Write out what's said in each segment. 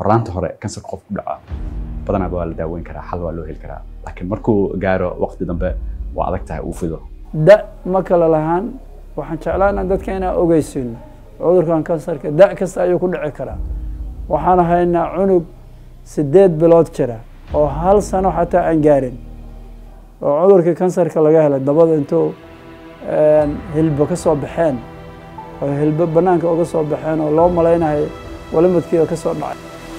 horaanta hore kansar qof ku dhaca badanaaba waa la daaweyn karaa xal waa loo heli karaa laakiin markuu gaaro waqti dambe waa adag tahay uu fido da ma kala lahaan waxaan jeclaana dadka inaan ogeysiino cudurkan kansarka da kasta ayuu ku dhici karaa waxaan haynaa cunug sideed bilood jira oo hal sano xataa aan gaarin oo cudurkii kansarka laga helay dabada intuu hilbo ka soo baxeen oo hilbo banaanka uga soo baxeen oo loo malaynayo walimadkiiba ka soo dhacay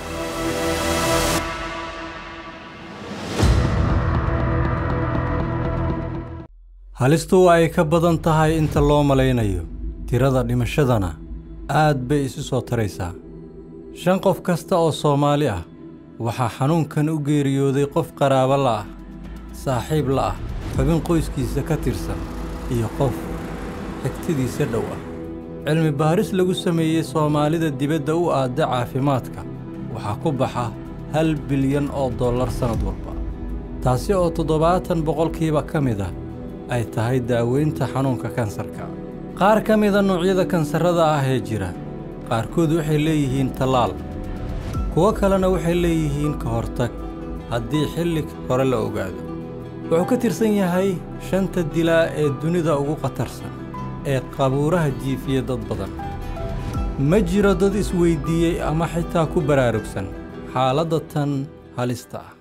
halistu waa ay ka badan tahay inta loo malaynayo tirada dhimashadana aad bay isu soo taraysaa shan qof kasta oo soomaali ah waxaa xanuunkan u geeriyooday qof qaraabo la'ah saaxiib la'ah xubin qoyskiisa ka tirsan iyo qof xigtidiisa dhow ah cilmi baaris lagu sameeyey soomaalida dibadda u aadda caafimaadka waxaa ku baxa hal bilyan oo dollar sannad walba taasi oo toddobaatan boqolkiiba ka mid ah ay tahay daaweynta xanuunka kansarka qaar ka mida noocyada kansarrada ah ee jira qaarkood waxay leeyihiin tallaal kuwo kalena waxay leeyihiin ka hortag haddii xilli hore la ogaado wuxuu ka tirsan yahay shanta dilaa ee dunida ugu khatarsan ee qabuuraha jiifiya dad badan ma jiro dad isweyddiiyey ama xitaa ku baraarugsan xaaladda tan halista ah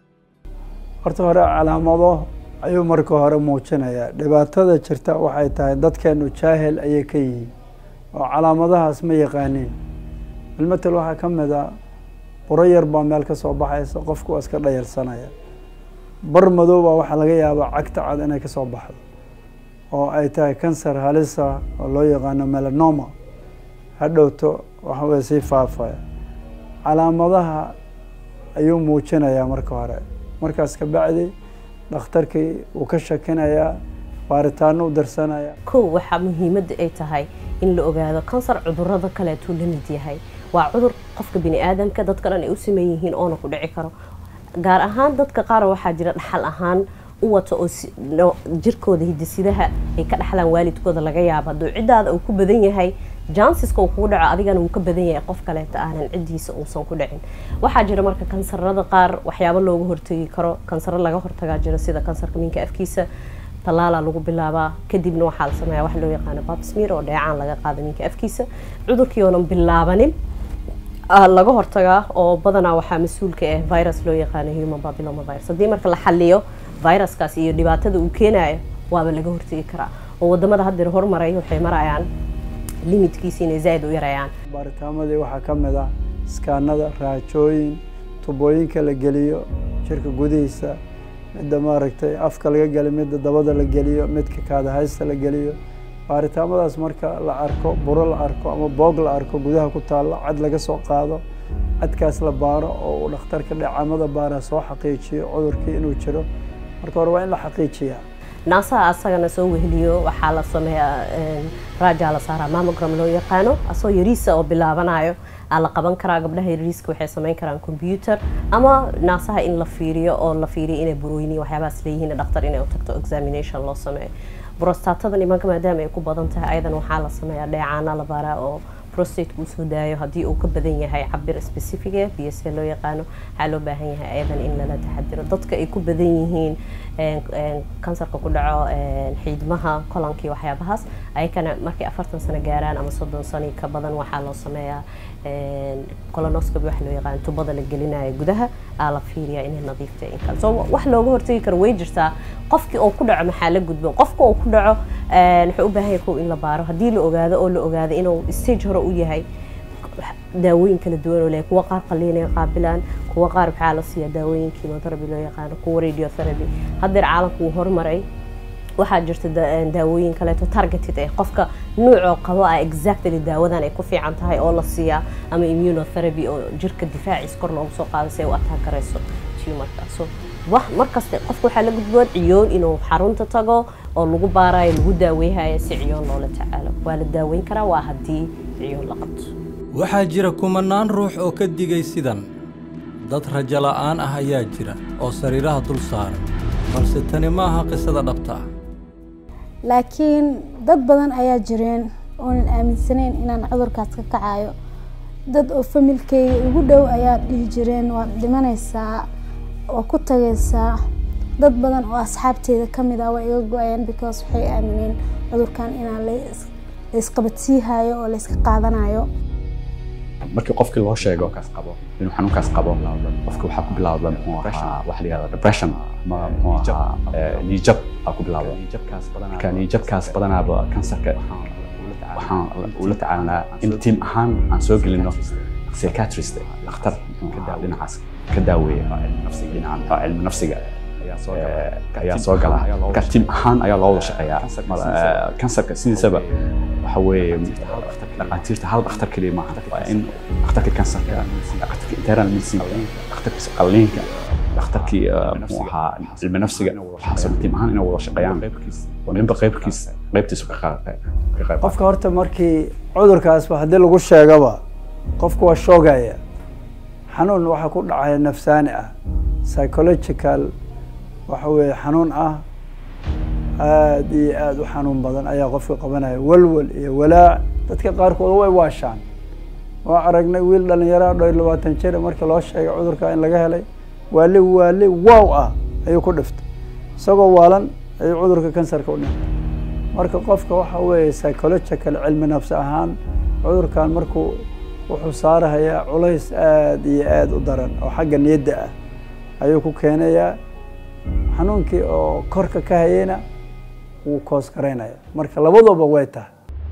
horta hore calaamado ayuu marka hore muujinayaa dhibaatada jirta waxay tahay dadkeenu jaahil ayay ka yihiin oo calaamadahaas ma yaqaaniin bilmatel waxaa ka mid a buro yar baa meel ka soo baxaysa qofku waa iska dhayalsanaya bar madow baa waxaa laga yaabaa cagta cad inay ka soo baxdo oo ay tahay kansar halisa oo loo yaqaano melanoma hadhowto waxa weye sii faafaya calaamadaha ayuu muujinayaa marka hore markaas ka bacdi dhakhtarkii wuu ka shakinayaa baaritaano u darsanaya kow waxaa muhiimadda ay tahay in la ogaado kansar cudurada kaleetuu la mid yahay waa cudur qofka bini aadamka dadka dhan ay u sameyn yihiin oona ku dhici karo gaar ahaan dadka qaar waxaa jira dhaxal ahaan u wata oo jirkooda hidisidaha ay ka dhaxlaan waalidkooda laga yaabo hadduu ciddaada uu ku badan yahay jansiska uu kugu dhaco adigana wuu ka badan yahay qof kaleeta aanan ciddiisa uusan ku dhicin waxaa jira marka kansarada qaar waxyaabo looga hortegi karo kansaro laga hortagaa jira sida kansarka minka afkiisa tallaalaa lagu bilaabaa kadibna waxaa la sameeyaa wax loo yaqaano babsmir oo dheecaan laga qaada minka afkiisa cudurkii oonan bilaabanin laga hortagaa oo badanaa waxaa mas-uulka ah virus loo yaqaano human papilloma virus haddii marka la xaliyo viruskaas iyo dhibaatada uu keenayo waaba laga hortegi karaa oo wadamada haddeer hormaray waxay marayaan limitkiisa inay zaaid u yarayaan baaritaanadii waxaa ka mid ah iskaanada raajooyin tubooyinka la geliyo jirka gudihiisa midda maaragtay afka laga geliyo midda dabada la geliyo midka kaadahaysta la geliyo baaritaamadaas marka la arko buro la arko ama boog la arko gudaha ku taalla cad laga soo qaado cadkaas la baaro oo uu dhakhtarka dhacamada baara soo xaqiijiyo cudurkii inuu jiro marka hore waa in la xaqiijiyaa naasaha asagana soo weheliyo waxaa la sameeyaa raajaa la saaraa mamogram loo yaqaano asoo yariisa oo bilaabanayo aa la qaban karaa gabdhaha yariiska waxay samayn karaan combyuter ama naasaha in la fiiriyo oo la fiiriyo inay burooyini waxyaabahaas leeyihiin dhakhtar inay u tagto examination loo sameeyo brostatada nimanka maadaama ay ku badan tahay ayadan waxaa la sameeyaa dheecaana la baaraa oo prostate uu soo daayo haddii uu ka badan yahay cabir specific b s loo yaqaano waxaa loo baahan yahay ayadan in lala taxadiro dadka ay ku badan yihiin kansarka ku dhaco xiidmaha kolankii waxyaabahaas ayakana markay afartan sano gaaraan ama soddon sano ka badan waxaa loo sameeyaa colonoscopy waxa loo yaqaano tubada la gelinayo gudaha aa la fiiriyaa inay nadiifta in kale so wax looga hortagi karo way jirtaa qofkii oo ku dhaco maxaa la gudbo qofka oo ku dhaco wuxuu u baahan yahay kow in la baaro haddii la ogaado oo la ogaado inuu stage hore u yahay daawooyin kala duwan oo leh kuwa qaar qaliinay qaabilaan kuwa qaar waxaa la siiyaa daawooyin chemotherapy loo yaqaano kuwa radiotherapy haddeer caalamku wuu horumaray waxaa jirta daawooyin kaleeto targeted eh qofka nuucoo qabo ah exactly daawadan ay ku fiican tahay oo la siiyaa ama immunotherapy oo jirka difaaciis kor loogu soo qaado si ay u ataagarayso tumarka so markasta qofka waxaa la gudboon ciyoon inuu xarunta tago oo lagu baarayo lagu daaweyhayo si ciyoon loola tacaalo waa la daaweyn karaa waa haddii ciyoon la qabto waxaa jira kumanaan ruux oo ka digay sidan dad rajo la'aan ah ayaa jira oo sariiraha dul saaran balse tani ma aha qisada dhabta ah laakiin dad badan ayaa jireen oonan aaminsanayn inaan cudurkaas ka kacayo dad oo familkeyga ugu dhow ayaa dhihi jireen waad dhimanaysaa waa ku tagaysaa dad badan oo asxaabteeda kamid ah waa iga go-ayeen because waxay aamineen cudurkan inaan la isqabadsiihayo oo la iska qaadanayo markii qofkii loo sheego kaas qabo inuu xanuunkaas qabo qofki waxaa ku bilowda muxuu ahaa waxa la yihahda depression ama muxuu ahaa niijab aa ku bilowda marka niijabkaas badanaaba kansarka waxaan ula tacaalanaa in tiim ahaan aan soo gelino psychiatrist dhakhtar dhinacaas ka daaweeya dhinaca cilmi nafsiga ayaa soo gala marka tiim ahaan ayaa loo wada shaqeeyaa kansarka sidiisaba waxa weeye dhaqaatiirta hal dhakhtar keliya maaha waa in dhakhtarka kansarka dhakhtarka internal medicine dhakhtarka qalliinka dhakhtarkii muxuu ahaa cilmi nafsiga waxaasoo tiim ahaan inay wada shaqeeyaan oo ninba qaybkiis qaybtiisu ka qayb qofka horta markii cudurkaasba haddii lagu sheegaba qofku waa shoogaya xanuun waxaa ku dhacaya nafsaani ah psychological waxa weeye xanuun ah aada iyo aada u xanuun badan ayaa qofka qabanaya walwal iyo walaac dadka qaarkood way waashaan waa aragnay wiil dhalinyaro dhow iyo labaatan jir markii loo sheegay cudurka in laga helay waali waali wow ah ayuu ku dhiftay isagoo waalan ayuu cudurka kansarka u dhintay marka qofka waxa weeye psychological cilmi nafsi ahaan cudurkan markuu wuxuu saarahayaa culays aada iyo aada u daran oo xagga niyadda ah ayuu ku keenayaa xanuunkii oo korka ka hayeyna wuu koos garaynaya marka labaduba way tahay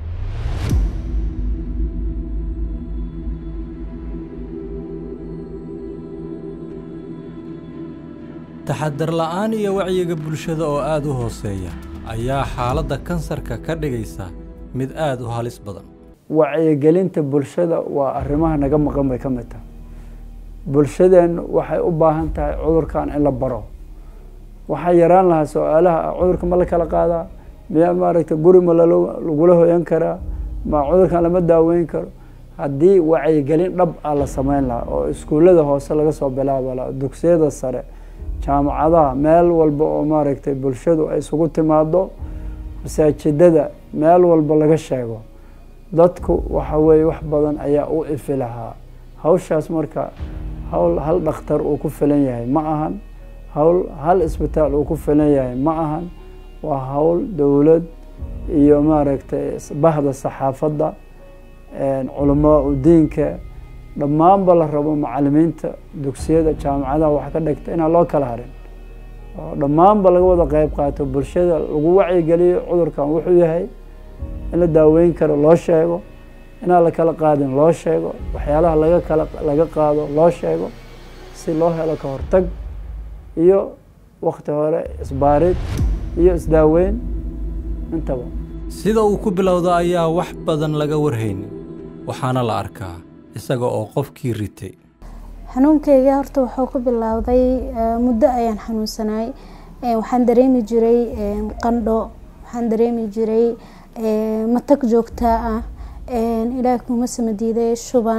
taxadar la'aan iyo wacyiga bulshada oo aad u hooseeya ayaa xaaladda kansarka ka dhigaysa mid aad u halis badan wacyigelinta bulshada waa arrimaha naga maqan bay ka mid tahay bulshadeennu waxay u baahan tahay cudurkan in la baro waxaa yaraan lahaa su-aalaha ah cudurka ma la kala qaadaa miyaa maaragtay guri ma lagula hoyan karaa ma cudurkan lama daaweyn karo haddii wacyigelin dhab ah la sameyn lahaa oo iskuullada hoose laga soo bilaaba lahaa dugsiyada sare jaamacadaha meel walba oo maaragtay bulshadu ay isugu timaado masaajidada meel walba laga sheego dadku waxa weeye wax badan ayaa u ifi lahaa hawshaas marka hawl hal dhakhtar uu ku filan yahay ma ahan hawl hal isbitaal uu ku filan yahay ma ahan waa hawl dowlad iyo maaragtay bahda saxaafadda culamaa u diinka dhammaanba la rabo macalimiinta dugsiyada jaamacadaha wax ka dhigta inaan loo kala harin oo dhammaanba laga wada qeyb qaato bulshada lagu wacyigeliyo cudurkan wuxuu yahay in la daaweyn karo loo sheego inaan la kala qaadin loo sheego waxyaalaha laga kala laga qaado loo sheego si loo helo ka hortag iyo wakti hore isbaarid iyo isdaaweyn intaba sida uu ku bilowda ayaa wax badan laga warhaynin waxaana la arkaa isaga oo qofkii ritay xanuunkeyga horta wuxuu ku bilowday muddo ayaan xanuunsanaay waxaan dareemi jiray qandho waxaan dareemi jiray matag joogtaa ah ilaah kuma samadiiday shuban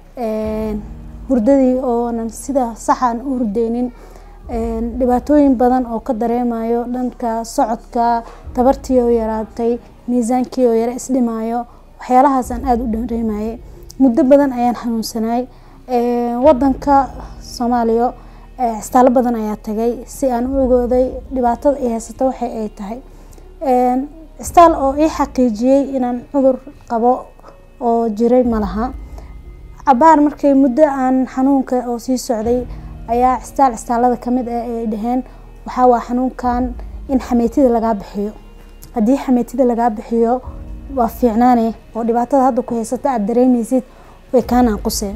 hurdadii oonan sida saxaan u hurdeynin dhibaatooyin badan oo ka dareemayo dhanka socodka tabartii oo yaraatay miisaankii oo yara isdhimaayo waxyaalahaasaan aada u dareemayay muddo badan ayaan xanuunsanaay wadanka soomaaliya cisitaalo badan ayaa tagay si aan u ogooday dhibaatada ay haysato waxay ay tahay cisitaal oo ii xaqiijiyey inaan cudur qabo oo jiray malaha cabaar markay muddo aan xanuunka oo sii socday ayaa cisitaal cisitaalada kamid ah ay dhaheen waxaa waa xanuunkan in xameytida lagaa bixiyo haddii xameytida lagaa bixiyo waa fiicnaane oo dhibaatada hadda ku haysata aada dareemeysid way kaa naaquseen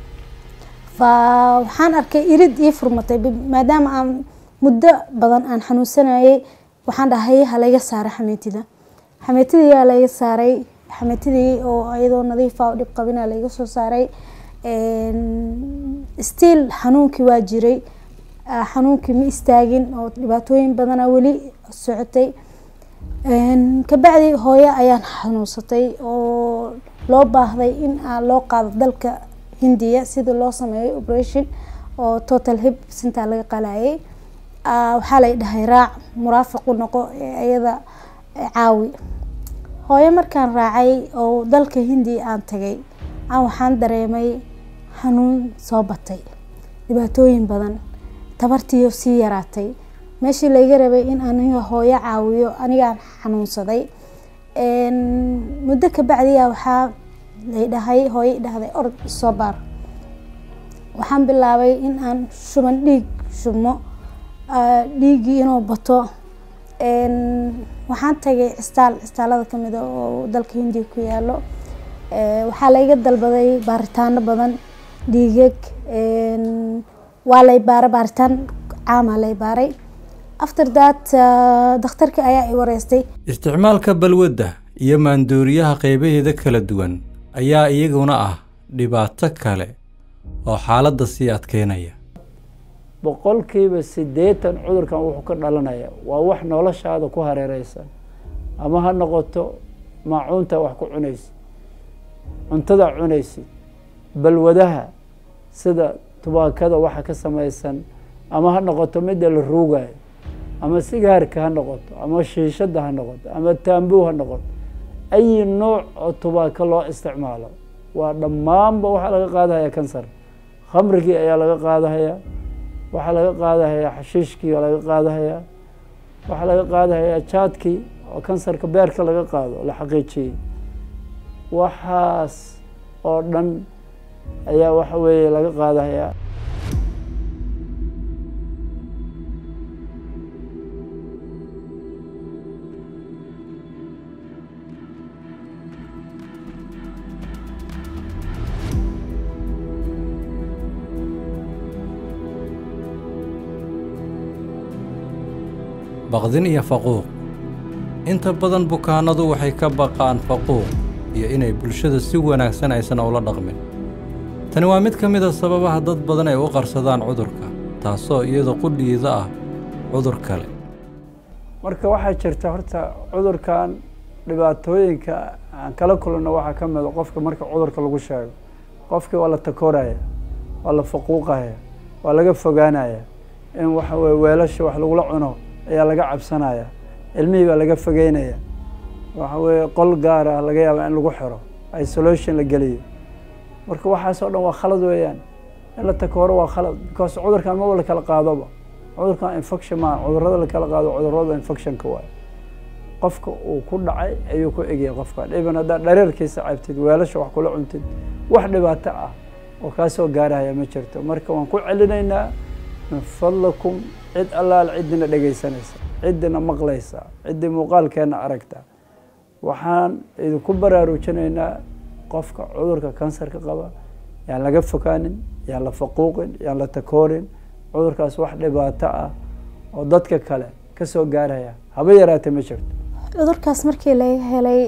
fa waxaan arkay irid ii furmatay maadaama aan muddo badan aan xanuunsanayay waxaan dhahay halayga saara xameytida xameytidii yaa layga saaray xameytidii oo iyadoo nadiifa oo dhib qabina layga soo saaray stiil xanuunkii waa jiray xanuunkii ma istaagin oo dhibaatooyin badana weli socotay kabacdi hooyo ayaan xanuunsatay oo loo baahday in loo qaado dalka hindiya sida loo sameeyo operation oo total hib sintaa laga qalayay waxaa lay dhahay raac muraafaq u noqo iyada caawi hooyo markaan raacay oo dalka hindiya aan tagay aan waxaan dareemay xanuun soo batay dhibaatooyin badan tabartiiyo sii yaraatay meeshii layga rabay in aniga hooyo caawiyo anigaan xanuunsaday muddo kabacdiya waxaa lay dhahay hooyo idhahday orod soo baar waxaan bilaabay in aan shuban dhiig shubmo dhiiggii inuu bato waxaan tagay cistaal cistaalada kamid a oo dalka hindiya ku yaalo waxaa layga dalbaday baaritaano badan dhiigag waa lay baaray baaritaan caamaa lay baaray after that dakhtarkii ayaa i wareystay isticmaalka balwadda iyo maandooriyaha qaybaheeda kala duwan ayaa iyaguna ah dhibaato kale oo xaaladda sii adkeynaya boqolkiiba siddeetan cudurkan wuxuu ka dhalanaya waa wax noloshaada ku hareereysan ama ha noqoto maacuunta wax ku cunaysid cuntada cunaysid balwadaha sida tubaakada waxa ka samaysan ama ha noqoto midda la ruugayo ama sigaarka ha noqoto ama shiishada ha noqoto ama taambuu ha noqoto ayi nooc oo tubaako loo isticmaalo waa dhammaanba waxaa laga qaadahaya kansar khamrigii ayaa laga qaadahayaa waxaa laga qaadahayaa xashiishkii oo laga qaadahayaa waxaa laga qaadahayaa jaadkii oo kansarka beerka laga qaado la xaqiijiyey waxaas oo dhan ayaa waxa weeye laga qaadahayaa baqdin iyo faquuq inta badan bukaanadu waxay ka baqaan faquuq iyo inay bulshada si wanaagsan aysan ula dhaqmin tani waa mid ka mid a sababaha dad badan ay u qarsadaan cudurka taasoo iyada qudhiida ah cudur kale marka waxaa jirta horta cudurkan dhibaatooyinka aan kala kulanno waxaa ka mida qofka marka cudurka lagu sheego qofkii waa la takooraya waa la faquuqaya waa laga fogaanaya in waxa weye weelasha wax lagula cuno ayaa laga cabsanaya ilmihii baa laga fogeynaya waxa weeye qol gaar ah laga yaaba in lagu xiro isolation la geliyo marka waxaasoo dhan waa khalad weeyaan in la takooro waa khalad because cudurkan maba la kala qaadoba cudurkan infection maa cudurada la kala qaado cudurada infectionka waayo qofka uu ku dhacay ayuu ku egyahay qofkan even haddaad dhareerkiisa cabtid weelasha wax kula cuntid wax dhibaato ah oo kaa soo gaarahaya ma jirto marka waan ku celinaynaa min fadlakum cid allaal ciddina dhegaysanaysa ciddina maqlaysa ciddii muuqaalkeenna aragta waxaan idinku baraarujinaynaa qofka cudurka kansarka qaba yaan laga fogaanin yaan la faquuqin yaan la takoorin cudurkaas wax dhibaato ah oo dadka kale ka soo gaaraya haba yaraatee ma jirto cudurkaas markii laga helay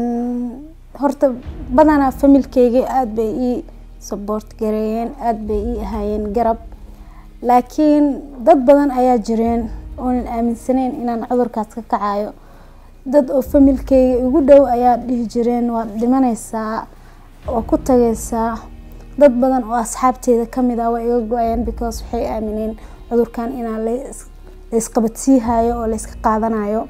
horta badanaa familkeyga aada bay ii saboort gareeyeen aada bay ii ahaayeen garab laakiin dad badan ayaa jireen oonan aaminsaneyn inaan cudurkaas ka kacayo dad oo familkeyga igu dhow ayaa dhihi jireen waad dhimanaysaa waa ku tagaysaa dad badan oo asxaabteeda kamid ah waa iga go-ayeen because waxay aamineen cudurkan inaan laysqabadsiihayo oo layska qaadanayo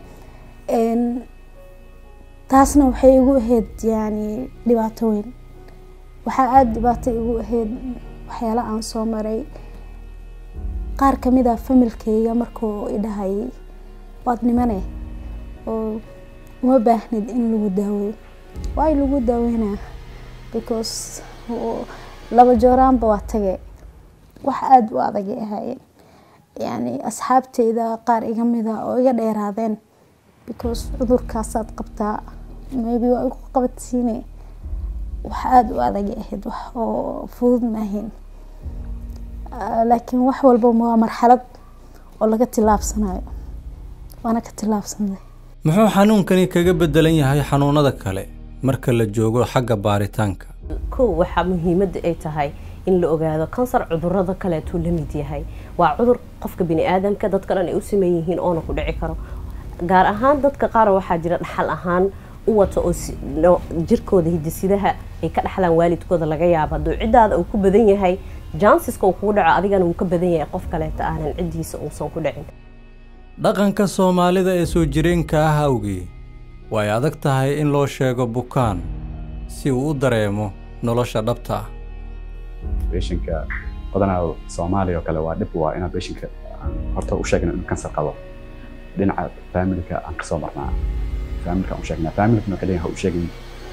taasna waxay igu ahayd yani dhibaato weyn waxaa aada dhibaato igu ahayd waxyaala aan soo maray qaar kamid a familkeyga markuu idhahayay waad nimane oo uma baahnid in lagu daaweyo waay lagu daaweynaa because laba jooraanba waa tage wax aada u adagay ahaayeen yani asxaabteyda qaar iga mida oo iga dheeraadeen because cudurkaasaad qabtaa maybe waa igu qabadsiine wax aada u adagay ahayd wax oo fudud maahayn laakiin wax walba waa marxalad oo laga tilaabsanayo waana ka tilaabsanay muxuu xanuunkani kaga bedelan yahay xanuunada kale marka la joogo xagga baaritaanka kow waxaa muhiimadda ay tahay in la ogaado kansar cudurada kaleetuu la mid yahay waa cudur qofka bini aadamka dadka dhan ay u sameyn yihiin oona ku dhici karo gaar ahaan dadka qaar waxaa jira dhaxal ahaan u wata oo jirkooda hidisidaha ay ka dhaxlaan waalidkooda laga yaabo hadduu ciddaada uu ku badan yahay jansiska uu kugu dhaco adigana wuu ka badan yahay qof kaleeta aanan ciddiisa uusan ku dhicin dhaqanka soomaalida ee soo jireenka ah awgii way adag tahay in loo sheego bukaan si uu u dareemo nolosha dhabta ah beshinka badanaa soomaaliya oo kale waa dhib waa inaan beshinka aan horta u sheegna inuu kansar qabo dhinaca faamilka aan kasoo marnaa faamilka aan u sheegnaa faamilkana waxay leeyihin ha u sheegin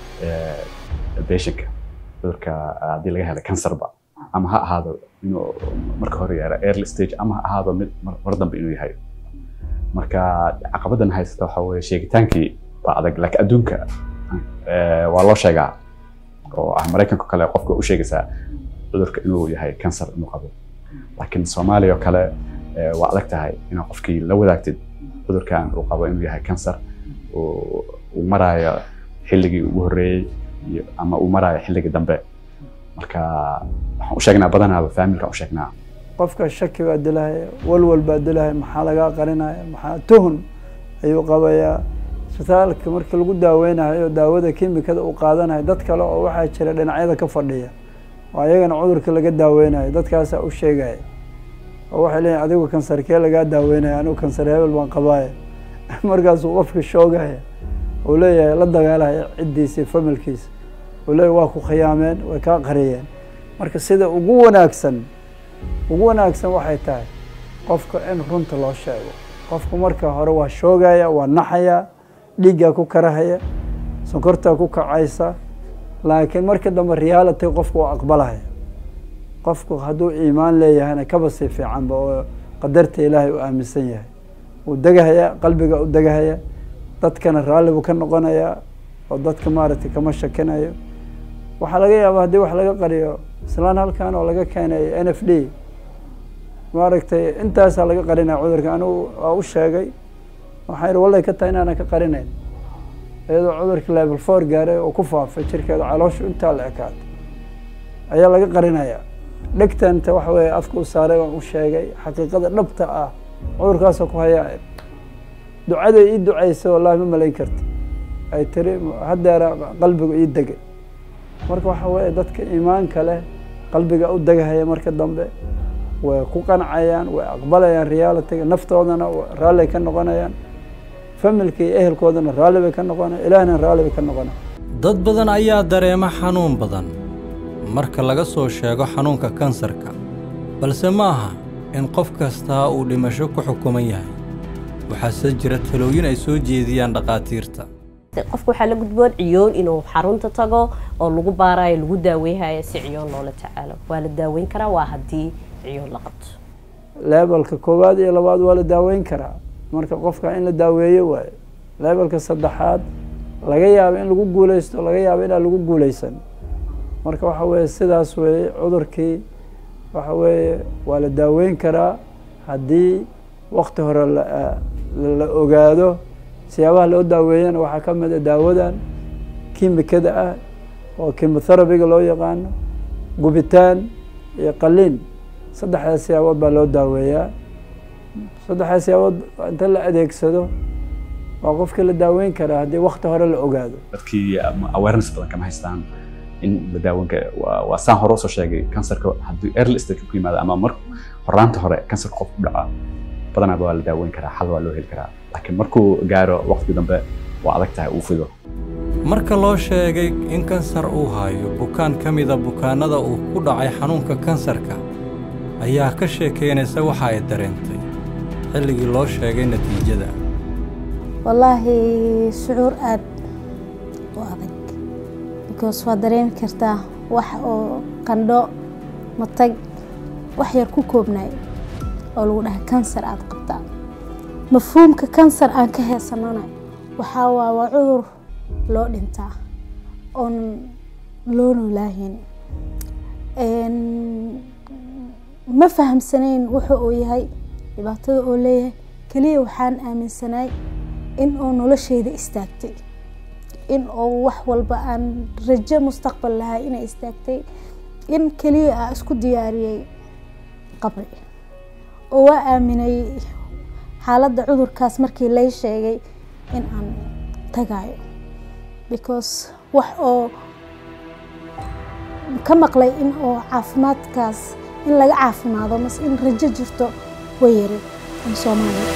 beshinka cudurka haddii laga helay kansarba ama ha ahaado inuu marka hore yaara early stage ama ha ahaado mid mar dambe inuu yahay marka caqabadan haysata waxa weeye sheegitaankii baa adag laakiin adduunka waa loo sheegaa oo ah maraykanka kale qofka u sheegaysaa cudurka inuu yahay kansar inuu qabo laakiin soomaaliya oo kale waa adag tahay inaad qofkii la wadaagtid cudurkan uu qabo inuu yahay kansar uu maraayo xilligii ugu horreeyey ama uu maraayo xilligii dambe marka waxaan u sheegnaa badanaaba faamilka u sheegnaa qofka shaki baa dilahaya walwal baa dilahaya maxaa lagaa qarinaya maxaa tuhun ayuu qabayaa isbitaalka markii lagu daaweynayo daawada kimikada uu qaadanayo dad kale oo waxaa jira dhinacyada ka fadhiya oo ayagana cudurka laga daaweynayo dadkaasaa u sheegaya oo waxay leeyihin adigu kansarkee lagaa daaweynaya anigu kansar hebel baan qabaaya markaasuu qofka shoogaya uu leeyahay la dagaalaya ciddiisa familkiisa uu leeyahay waa ku khiyaameen way kaa qariyeen marka sida ugu wanaagsan ugu wanaagsan waxay tahay qofka in runta loo sheego qofku marka hore waa shoogaya waa naxaya dhiiggaa ku karahaya sonkortaa ku kacaysa laakiin marka dambe reality qofku waa aqbalaya qofku hadduu iimaan leeyahayna kaba sii fiicanba oo qadarta ilaahay u aaminsan yahay wuu degahaya qalbiga u degahaya dadkana raalli buu ka noqonayaa oo dadka maaragtay kama shakinayo waxaa laga yaabaa haddii wax laga qariyo islaan halkan oo laga keenay n f d maaragtay intaasaa laga qarinaya cudurka anigu waa u sheegay waxaa yidhi wallay ka tahay inaanan ka qarinayn iyadoo cudurka level four gaaray oo ku faafay jirkeeda calooshu intaa la ekaatay ayaa laga qarinaya dhegtanta waxa weeye afka u saaray waan u sheegay xaqiiqada dhabta ah cudurkaasoo ku hayaa ducaday ii ducaysay wallahi ma malayn karta ay tiri haddeera qalbigu ii degay marka waxa weeye dadka iimaanka leh qalbiga u degahaya marka dambe way ku qancayaan way aqbalayaan realityga naftoodana raalli ka noqonayaan familka iyo ehelkoodana raalli bay ka noqonayaan ilaahna raalli bay ka noqonayaan dad badan ayaa dareema xanuun badan marka laga soo sheego xanuunka kansarka balse ma aha in qof kastaa uu dhimasho ku xukuman yahay waxaase jira talooyin ay soo jeediyaan dhakhaatiirta qofka waxaa la gudboon ciyoon inuu xarunta tago oo lagu baarayo lagu daaweyhayo si ciyoon loola tacaalo waa la daaweyn karaa waa haddii ciyoon la qabto leebelka koowaad iyo labaad waa la daaweyn karaa marka qofka in la daaweeyo waayo leebelka saddexaad laga yaabo in lagu guuleysto laga yaabo inaan lagu guuleysan marka waxa weeye sidaas weeye cudurkii waxa weeye waa la daaweyn karaa haddii wakti hore la ogaado siyaabaha loo daaweeyana waxaa ka mid a daawadan kimikada ah oo kimotherapyga loo yaqaano gubitaan iyo qaliin saddexdaas siyaabood baa loo daaweeyaa saddexdaas siyaabood inta la adeegsado waa qofkii la daaweyn karaa haddii wakti hore la ogaado dadkii awareness badan kama haystaan in la daaweyn kara waa saan hore usoo sheegay kansarka haddii early stage ku yimaado ama mar horaanta hore kansarka qof ku dhaca badanaaba waa la daaweyn karaa xal waa loo heli karaa laakiin markuu gaaro waqti dambe waa adag tahay uu fido marka loo sheegay in kansar uu hayo bukaan ka mida bukaannada uu ku dhacay xanuunka kansarka ayaa ka sheekeynaysa waxa ay dareentay xilligii loo sheegay natiijada wallaahi shucuur aad u adag because waad dareemi kartaa wax oo qandho matag wax yar ku koobnaay oo lagu dhahay kansar aad qabtaa mafhuumka kansar aan ka heesanana waxaa waa waa cudur loo dhintaa oon loo noolaahin ma fahamsanayn wuxuu uu yahay dhibaatada oo leeyahay keliya waxaan aaminsanaay in uu nolosheyda istaagtay in uu wax walba aan rajo mustaqbal lahay inay istaagtay in keliya aa isku diyaariyey qabri oo waa aaminay xaaladda cudurkaas markii lay sheegay in aan tagayo because wax oo ka maqlay in oo caafimaadkaas in laga caafimaado mase in rajo jirto way yari in soomaaliya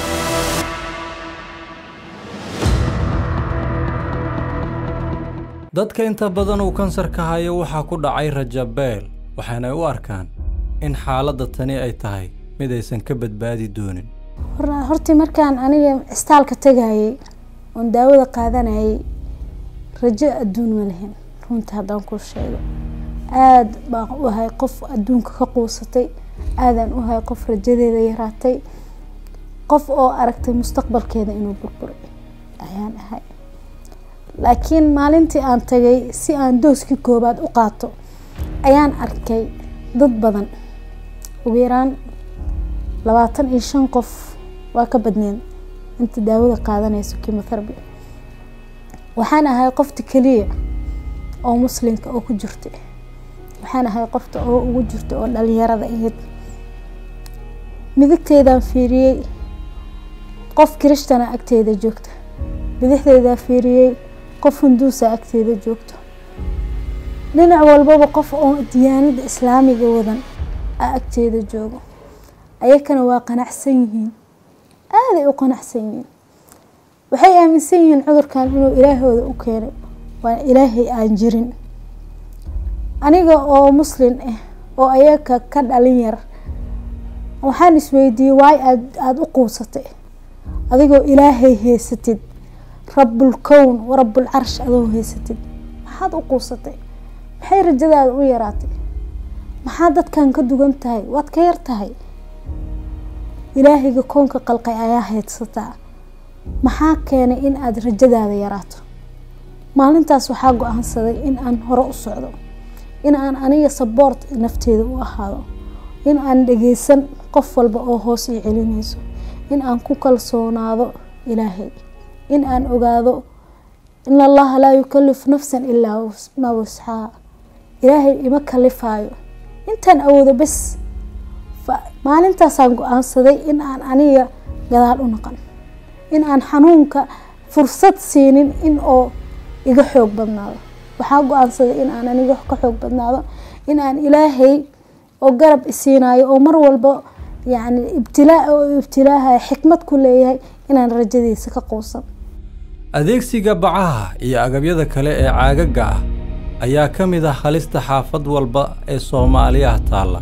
dadka inta badan uu kansarka hayo waxaa ku dhacay rajabeel waxaanay u arkaan in xaaladda tani ay tahay mid aysan ka badbaadi doonin Hor- hortii markaan aniga istaalka tegayay oon daawada qaadanayay rajo adduun ma lahin runta haddaan kuu sheego aada baan u ahay qof adduunka ka quusatay aadaan u ahay qof rajadeeda yaraatay qof oo aragtay mustaqbalkeeda inuu burburay ayaan ahay laakiin maalintii aan tagay si aan dooskii koobaad u qaato ayaan arkay dad badan ugu yaraan labaatan iyo shan qof waa ka badneen inta daawada qaadanayso chemotherapy waxaan ahay qofta keliya oo muslimka oo ku jirta waxaan ahay qofta oo ugu jirta oo dhalinyarada ahayd midigteedaan fiiriyey qof kiristana agteeda joogta bidixdeedaan fiiriyey qof hunduusa agteeda joogto dhinac walbaba qof oo diyaanada islaamiga wadan a agteeda joogo ayakana waa qanacsan yihiin aaday u qanacsan yihiin waxay aaminsan yihiin cudurkan inuu ilaahooda u keenay waa ilaahay aan jirin aniga oo muslin ah oo ayaka ka dhalin yar waxaan isweydiiyey waay aad aada u quusatay adigoo ilaahay haysatid rabbulkown warabbul carsh adoo haysatid maxaad u quusatay maxay rajadaada u yaraatay maxaa dadkan ka dugan tahay waad ka yar tahay ilaahayga koonka qalqay ayaa haydsataa maxaa keenay in aada rajadaada yaraato maalintaas waxaa go-aansaday in aan hore u socdo in aan aniga saboort nafteeda u ahaado in aan dhageysan qof walba oo hoos ii celinayso in aan ku kalsoonaado ilaahay in aan ogaado in allaha laa yukallifu nafsan ilaa maa wasxaa ilaahay ima kalifaayo intaan awoodo bes maalintaasaan go-aansaday in aan aniga gadaal u naqan in aan xanuunka fursad siinin in oo iga xoog badnaado waxaa go-aansaday in aan aniga ka xoog badnaado in aan ilaahay oo garab isiinayo oo mar walba yacni ibtilaa oo ibtilaaha xikmad ku leeyahay inaan rajadiisa ka quusan adeegsiga bacaha iyo agabyada kale ee caagaga ah ayaa ka mid ah halista xaafad walba ee soomaaliyaha taalla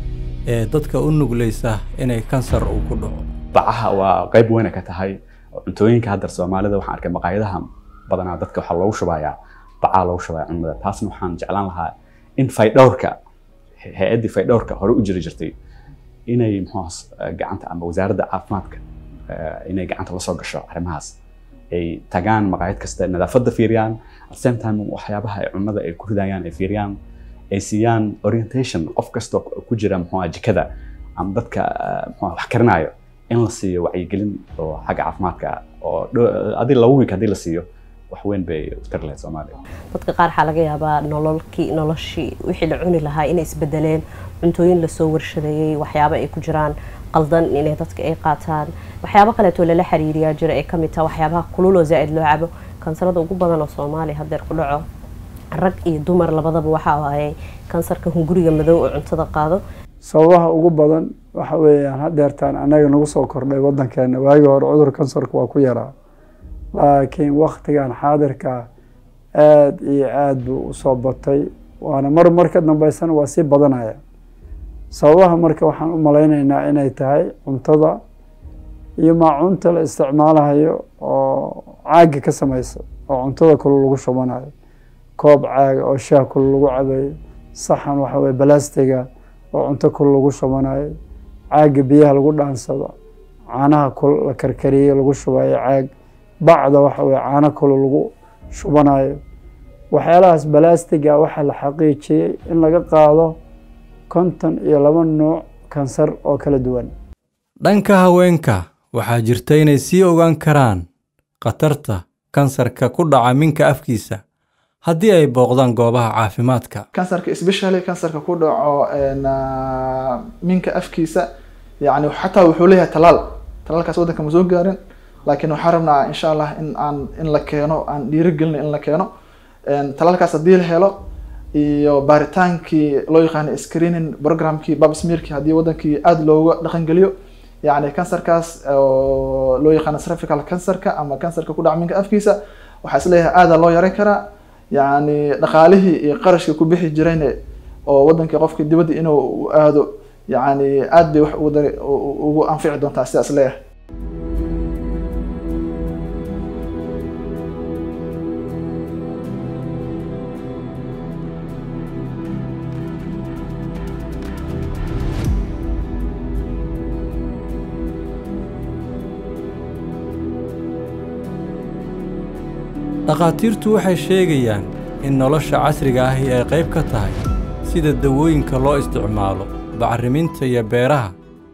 ee dadka u nuglaysa inay kansar uu ku dhaco bacaha waa qayb weyna ka tahay cuntooyinka hadda soomaalida waxaan arkay maqaayadaha badanaa dadka waxaa loogu shubayaa bacaa loogu shubaya cunada taasna waxaan jeclaan lahaa in faydhowrka hay-addii faydhowrka hore u jiri jirtay inay muxuu gacanta ama wasaaradda caafimaadka inay gacanta la soo gasho arrimahaas ay tagaan maqaayad kasta nadaafadda fiiriyaan at same time waxyaabaha ay cunada ay ku ridayaan ay fiiriyaan ay siiyaan orientation qof kasta ku jira muxuu jikada ama dadka muxuu wax karinayo in la siiyo wacyigelin oo xagga caafimaadka oo adi laba week haddii la siiyo wax weyn bay u tari lahayd soomaaliya dadka qaar waxaa laga yaabaa nololkii noloshii wixii la cuni lahaa inay isbedeleen cuntooyin lasoo warshadeeyey waxyaabo ay ku jiraan qaldan inay dadka ay qaataan waxyaabo kaleetoo lala xiriiriyaa jira ee kamid taha waxyaabaha kululoo zaa-id loo cabo kansarada ugu badan oo soomaaliya hadeer ku dhaco rag iyo dumar labadaba waxa waaye kansarka hunguriga madow oo cuntada qaado sababaha ugu badan waxa weeyaan hadeertaan annaga nagu soo kordhay wadankeena waagii hore cudur kansarka waa ku yaraa laakiin waktigan xaadirka aada iyo aada buu usoo batay waana mar mar ka dambeysana waa sii badanaya sababaha marka waxaan u malaynaynaa inay tahay cuntada iyo maacunta la isticmaalahayo oo caaga ka sameysa oo cuntada kale lagu shubanayo koob caaga oo shaah kale lagu cabayo saxan waxa weye balastiga oo cunto kale lagu shubanayo caaga biyaha lagu dhaansado caanaha kul la karkariye lagu shubayo caag bacda waxa weye caano kale lagu shubanayo waxyaalahaas balastiga waxaa la xaqiijiyey in laga qaado konton iyo laba nuuc kansar oo kala duwan dhanka haweenka waxaa jirta inay sii ogaan karaan khatarta kansarka ku dhaca minka afkiisa haddii ay booqdaan goobaha caafimaadka kansarka especially kansarka ku dhaco minka afkiisa yani xataa wuxuu leeyahay talaal talaalkaas waddanka ma soo gaarin laakiin waxaan rabnaa insha allah in aan in la keeno aan dhiirigelina in la keeno talaalkaas haddii la helo iyo baaritaankii loo yaqaano screening programkii babsmearkii haddii wadankii aada looga dhaqangeliyo yani kansarkaas oo loo yaqaano cervical cancerka ama kansarka ku dhaca minka afkiisa waxaa isleeyahay aada loo yareyn karaa yacni dhaqaalihii iyo qarashkii ku bixi jirayne oo wadankii qofkii dibadda inuu u aado yacni aad bay wax ugu dari ugu anfici doontaa sidaas leeyahay dhakhaatiirtu waxay sheegayaan in nolosha casriga ahi ay qayb ka tahay sida dawooyinka loo isticmaalo bacriminta iyo beeraha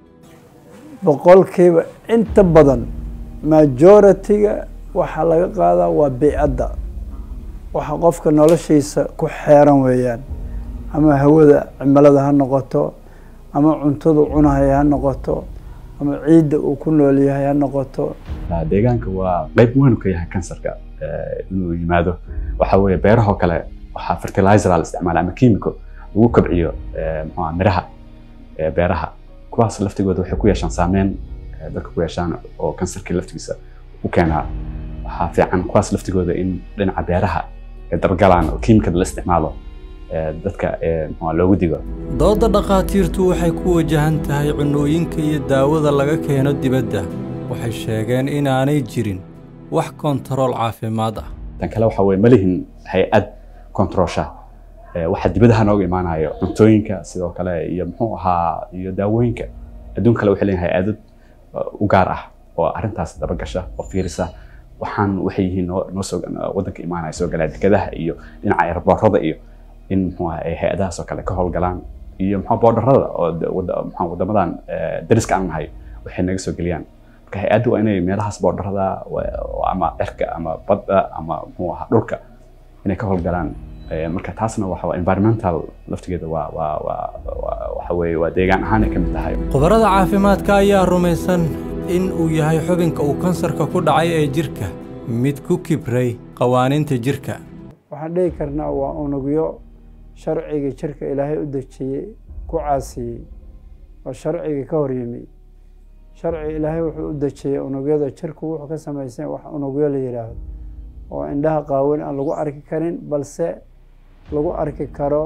boqolkiiba inta badan majority-ga waxaa laga qaadaa waa beycadda waxa qofka noloshiisa ku xeeran weeyaan ama hawada cimilada ha noqoto ama cuntadu cunahaya ha noqoto ama ciidda uu ku nool yahay ha noqoto deegaanka waa qayb weyn ka yahay kansarka inuu yimaado waxa weeye beerahoo kale waxaa fertilizer la isticmaala ama chemical lagu kobciyo mxua miraha beeraha kuwaas laftigooda waxay ku yeeshaan saameyn dadka ku yeeshaan oo kansarkii laftigiisa u keenaa waxaa fiican kuwaas laftigooda in dhinaca beeraha ay dargalaan oo kiimikada la isticmaalo dadka mxua loogu digo doodda dhakhaatiirtu waxay ku wajahan tahay cunnooyinka iyo daawada laga keeno dibadda waxay sheegeen inaanay jirin wax kontarool caafimaad ah tan kale waxa weye ma lihin hay-ad kontrolsha waxa dibadaha nooga imaanayo cuntooyinka sidoo kale iyo muxuu ahaa iyo daawooyinka adduun kale waxay leeyihin hay-adad u gaar ah oo arrintaas dabagasha oo fiirisa waxaan waxay yihiin noo noo soo waddanka imaanaya soo galaa dekedaha iyo dhinaca airboorada iyo in muxuu ahaa ay hay-adahaas oo kale ka howlgalaan iyo muxuu boodharada oo muxuu waddamadan dariska aan nahay waxay naga soo geliyaan marka hay-addu waa inay meelahaas boodharada ama cirka ama badda ama muxuu ahaa dhulka inay ka howlgalaan marka taasna waxa waa environmental laftigeeda waa waa waa waxa weeye waa deegaan ahaan ay ka mid tahay khubarada caafimaadka ayaa rumaysan in uu yahay xubinka uu kansarka ku dhacay ee jirka mid ku kibray qawaaniinta jirka waxaan dhihi karnaa waa unugyo sharciga jirka ilaahay u dejiyey ku caasiyey oo sharciga ka hor yimi sharci ilaahay wuxuu u dejiyey unugyada jirku wuxuu ka samaysan wax unugyo la yidhaahdo oo indhaha qaawan aan lagu arki karin balse lagu arki karo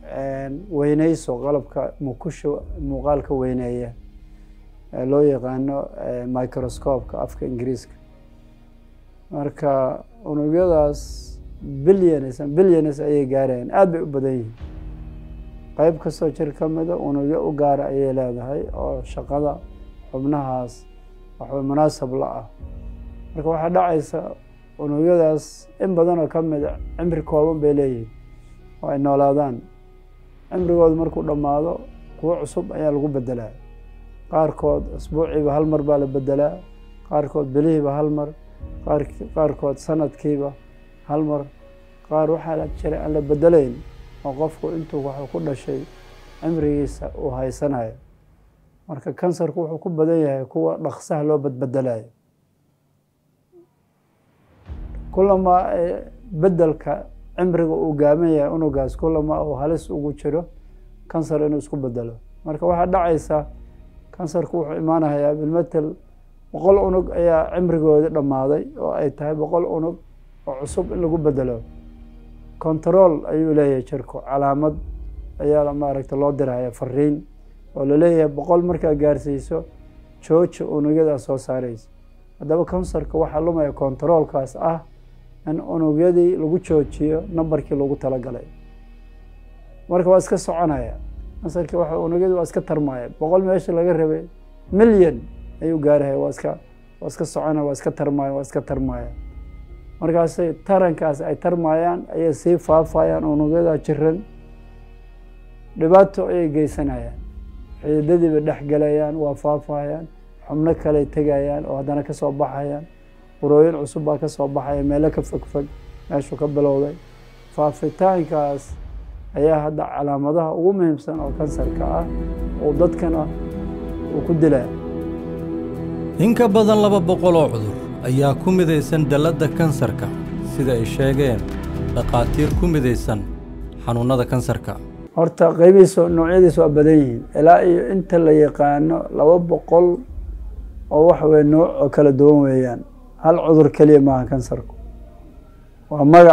weyneyso qalabka mukusha muuqaalka weyneeya loo yaqaano microscopeka afka ingiriiska marka unugyadaas billions billions ayay gaarayaan aada bay u badan yihiin qeyb kastoo jir ka mida unugyo u gaara ayay leedahay oo shaqada xubnahaas waxba munaasab la ah marka waxaa dhacaysa unugyadaas in badanoo ka mida cimri kooban bay leeyihiin oo ay noolaadaan cimrigooda markuu dhammaado kuwo cusub ayaa lagu bedelaa qaarkood asbuuciiba hal mar baa la bedelaa qaarkood bilihiiba hal mar qaarkood sanadkiiba hal mar qaar waxaa la jiray aan la bedelayn oo qofku intuu waxuu ku dhashay cimrigiisa uu haysanayo marka kansarku wuxuu ku badan yahay kuwa dhaqsaha loo badbedelayo kulamaa bedelka cimriga uu gaaban yahay unugaas kulamaa uu halis ugu jiro kansar inuu isku bedelo marka waxaa dhacaysa kansarku wuxuu imaanayaa bilmatel boqol unug ayaa cimrigoodi dhammaaday oo ay tahay boqol unug oo cusub in lagu bedelo control ayuu leeyahay jirku calaamad ayaa maaragta loo diraya fariin oo laleeyahay boqol markaa gaarsiiso jooja unugyadaa soo saaraysa haddaba kansarka waxaa lumaya controolkaas ah in unugyadii lagu joojiyo nambarkii lagu talagalay marka waa iska soconaya kansarkii waa unugyadii waa iska tarmaya boqol meesha laga rabay milyan ayuu gaarahaya waa iska waa iska soconaya waa iska tarmaya waa iska tarmaya markaasay tarankaas ay tarmayaan ayay sii faafayaan unugyadaa jiran dhibaato ayay geysanayaan xididadiiba dhex gelayaan waa faafayaan xubno kaley tegayaan oo haddana kasoo baxayaan burooyin cusub baa kasoo baxaya meelo ka fogfog meeshuu ka bilowday faafitaankaas ayaa hadda calaamadaha ugu muhiimsan oo kansarka ah oo dadkana uu ku dilaa in ka badan laba boqol oo cudur ayaa ku midaysan dalladda kansarka sida ay sheegeen dhakhaatiir ku midaysan xanuunnada kansarka horta qeybihiisa noocyadiisa waa badan yihiin ilaa iyo inta la yaqaano laba boqol oo waxa weye nooc oo kala duwan weeyaan hal cudur keliya maaha kansarku waa magac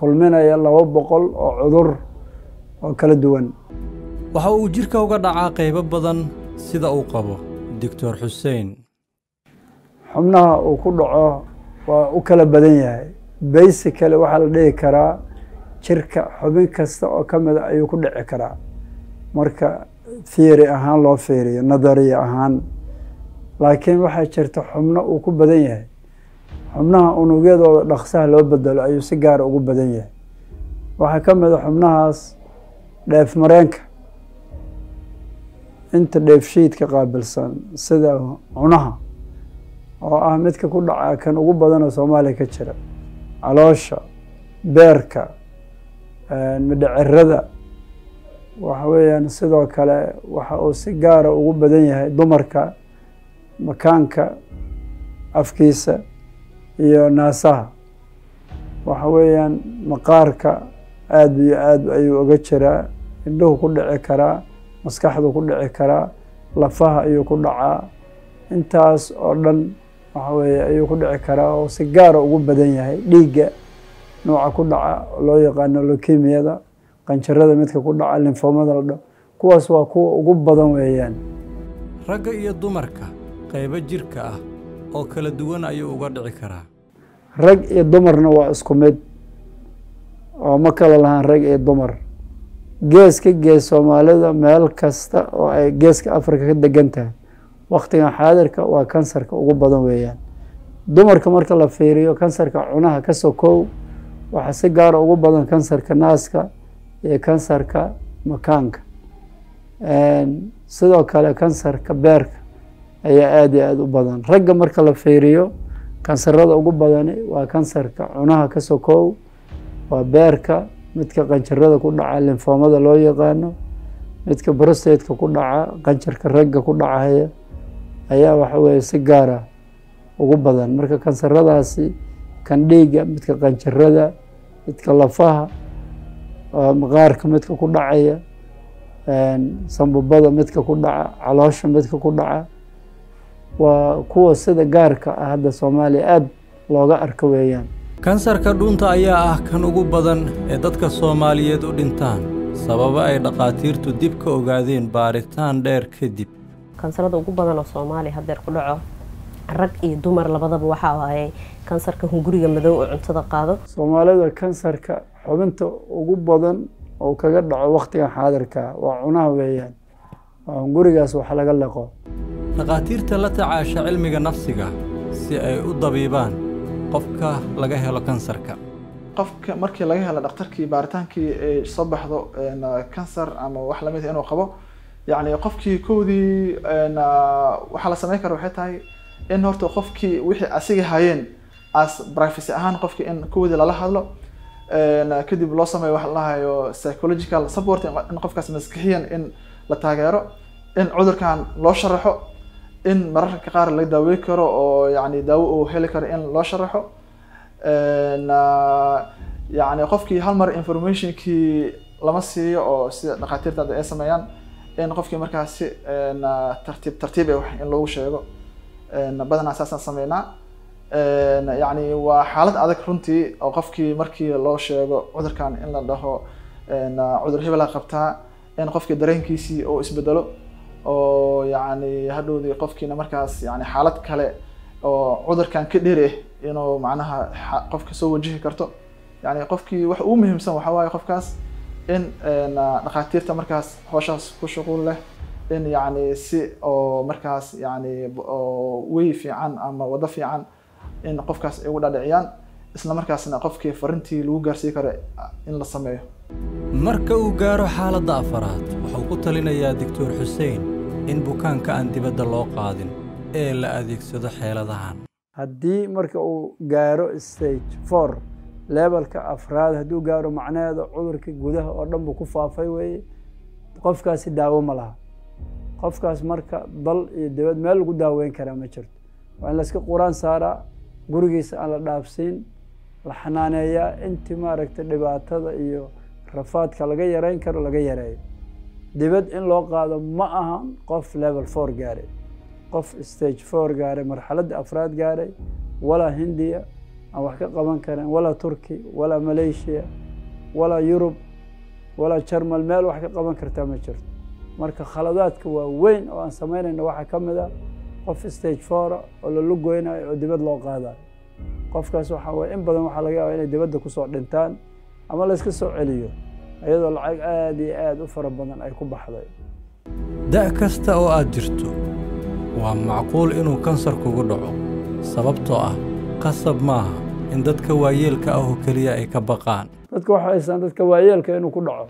kulminaya laba boqol oo cudur oo kala duwan waxa uu jidhka uga dhacaa qaybo badan sida uu qabo doctor xuseen xubnaha uu ku dhaco waa u kala badan yahay basically waxaa la dhihi karaa jirka xubin kasta oo ka mida ayuu ku dhici karaa marka theory ahaan loo fiiriyo nadariya ahaan laakiin waxaa jirta xubno uu ku badan yahay xubnaha unugyadooda dhaqsaha loo bedelo ayuu si gaara ugu badan yahay waxaa ka mid a xubnahaas dheef mareenka inta dheefshiidka qaabilsan sida cunaha oo ah midka ku dhaca kan ugu badan oo soomaaliya ka jira caloosha beerka midhacirada waxa weeyaan sidoo kale waxa uu si gaara ugu badan yahay dumarka makaanka afkiisa iyo naasaha waxa weeyaan maqaarka aada iyo aad ayuu uga jiraa indhuhu ku dhici karaa maskaxdu ku dhici karaa lafaha ayuu ku dhacaa intaas oo dhan waxa weeye ayuu ku dhici karaa oo si gaara ugu badan yahay dhiigga nooca ku dhaca loo yaqaano lokemiyada qanjarada midka ku dhaca linfoomada la dho kuwaas waa kuwa ugu badan weeyaan ragga iyo dumarka qaybo jidhka ah oo kala duwan ayuu uga dhici karaa rag iyo dumarna waa isku mid oo ma kala lahaan rag iyo dumar gees ka gees soomaalida meel kasta oo ay geeska africa ka degan tahay waktigan xaadirka waa kansarka ugu badan weeyaan dumarka marka la fiiriyo kansarka cunaha ka sokow waxaa si gaara ugu badan kansarka naaska iyo kansarka makaanka sidoo kale kansarka beerka ayaa aada iyo aada u badan ragga marka la fiiriyo kansarada ugu badani waa kansarka cunaha ka sokow waa beerka midka qanjarada ku dhaca linfoomada loo yaqaano midka brostateka ku dhaca qanjarka ragga ku dhacaya ayaa waxa weeye si gaara ugu badan marka kansaradaasi kan dhiigga midka qanjarada midka lafaha maqaarka midka ku dhacaya sambubada midka ku dhaca caloosha midka ku dhaca waa kuwa sida gaarka ah hadda soomaaliya aada looga arko weeyaan kansarka dhuunta ayaa ah kan ugu badan ee dadka soomaaliyeed u dhintaan sababo ay dhakhaatiirtu dib ka ogaadeen baaritaan dheer kadib kansarada ugu badan oo soomaaliya hadeer ku dhaco rag iyo dumar labadaba waxaa waaye kansarka hunguriga madow oo cuntada qaado soomaalida kansarka xubinta ugu badan oo kaga dhaco waktigan xaadirka waa cunaha weeyaan waa hungurigaas wax laga leqo dhakhaatiirta la tacaasha cilmiga nafsiga si ay u dabiibaan qofka laga helo kansarka qofka markii laga helo dhakhtarkii baaritaankii ay soo baxdo kansar ama wax lamid inuu qabo yacni qofkii kowdii waxaa la sameyn kara waxay tahay in horta qofkii wixii asiga hayeen as privacy ahaan qofkii in kowdii lala hadlo kadib loo sameeyo waxa lahayo psychological support in qofkaas maskixiyan in la taageero in cudurkan loo sharaxo in mararka qaar la daaweyn karo oo yani daawo uu heli karo in loo sharaxo yani qofkii hal mar informationkii lama siiyo oo sida dhakhaatiirta hadda ay sameeyaan in qofkii markaas si tartiib tartiib eh wax in loogu sheego badanaa saasaan sameynaa yani waa xaalad adag runtii oo qofkii markii loo sheego cudurkan in la dhaho cudur hebela qabtaa in qofkii dareenkiisii uu isbedelo oo yani hadhowdii qofkiina markaas yani xaalad kale oo cudurkan ka dheer ah inuu macnaha qofka soo wajihi karto yani qofkii wax ugu muhiimsan waxaa waaye qofkaas in dhakhaatiirta markaas hooshaas ku shuqul leh in yani si oo markaas yani wey fiican ama wado fiican in qofkaas ay ugu dhadhiciyaan isla markaasna qofkii farintii lagu gaarsii karo in la sameeyo marka uu gaaro xaaladda afaraad wuxuu ku talinayaa doctor xuseen in bukaanka aan dibadda loo qaadin ee la adeegsado xeeladahan haddii marka uu gaaro stage four levelka afraad hadduu gaaro macnaheeda cudurka gudaha oo dhan buu ku faafay weeye qofkaasi daawo ma laha qofkaas marka dal iyo dibad meel lagu daaweyn karaa ma jirto waa in layska quraan saaraa gurigiisa aan la dhaafsiin la xanaaneeyaa intii maaragtay dhibaatada iyo rafaadka laga yareyn karo laga yareeyo dibad in loo qaado ma ahan qof level four gaaray qof stage four gaaray marxaladda afraad gaaray walaa hindiya aan wax ka qaban karin walaa turki walaa malaysia walaa yurub walaa jarmal meel wax ka qaban kartaa ma jirto marka khaladaadka waa weyn oo aan samaynayno waxaa ka mid a qof stage foura oo lala goynayo oo dibad loo qaadayo qofkaas waxaa waye in badan waxaa laga yaaba inay dibadda kusoo dhintaan ama layska soo celiyo iyadoo lacag aada iyo aada u fara badan ay ku baxday da' kasta oo aad jirto waa macquul inuu kansar kugu dhaco sababtoo ah qasab maaha in dadka waayeelka ah oo keliya ay ka baqaan dadka waxay haystaan dadka waayeelka inuu ku dhaco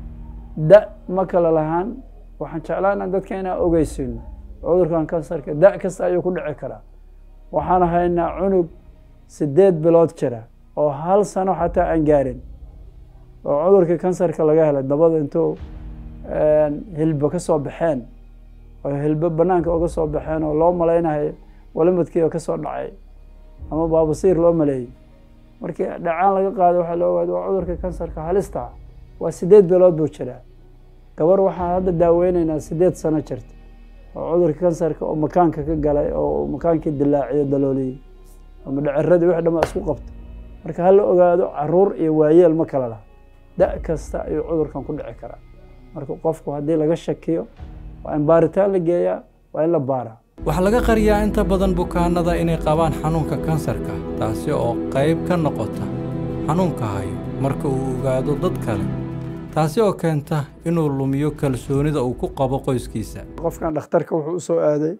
da' ma kala lahaan waxaan jeclaana dadka inaan ogeysiino cudurkan kansarka da' kasta ayuu ku dhici karaa waxaan haynaa cunug siddeed bilood jira oo hal sano xataa aan gaarin oo cudurkii kansarka laga helay dabada intuu hilbo ka soo baxeen oo hilbo banaanka uga soo baxeen oo loo malaynayo walimadkii oo ka soo dhacay ama baabasiir loo maleeyey markii dhacaan laga qaaday waxaa la ogaada waa cudurka kansarka halista waa siddeed bilood buu jiraa gabar waxaan hadda daaweyneynaa siddeed sano jirta oo cudurka kansarka oo makaanka ka galay oo makaankii dilaaciyo dalooliyey ama dhaciradii wix dhama isku qabto marka hala ogaado caruur iyo waayeel ma kala laha da' kasta ayuu cudurkan ku dhici karaa marka qofku haddii laga shakiyo waa in baaritaan la geeyaa waa in la baaraa waxaa laga qariyaa inta badan bukaanada inay qabaan xanuunka kansarka taasi oo qayb ka noqota xanuunka hayo marka uu ogaado dad kale taasi oo keenta inuu lumiyo kalsoonida uu ku qabo qoyskiisa qofkan dhakhtarka wuxuu u soo aaday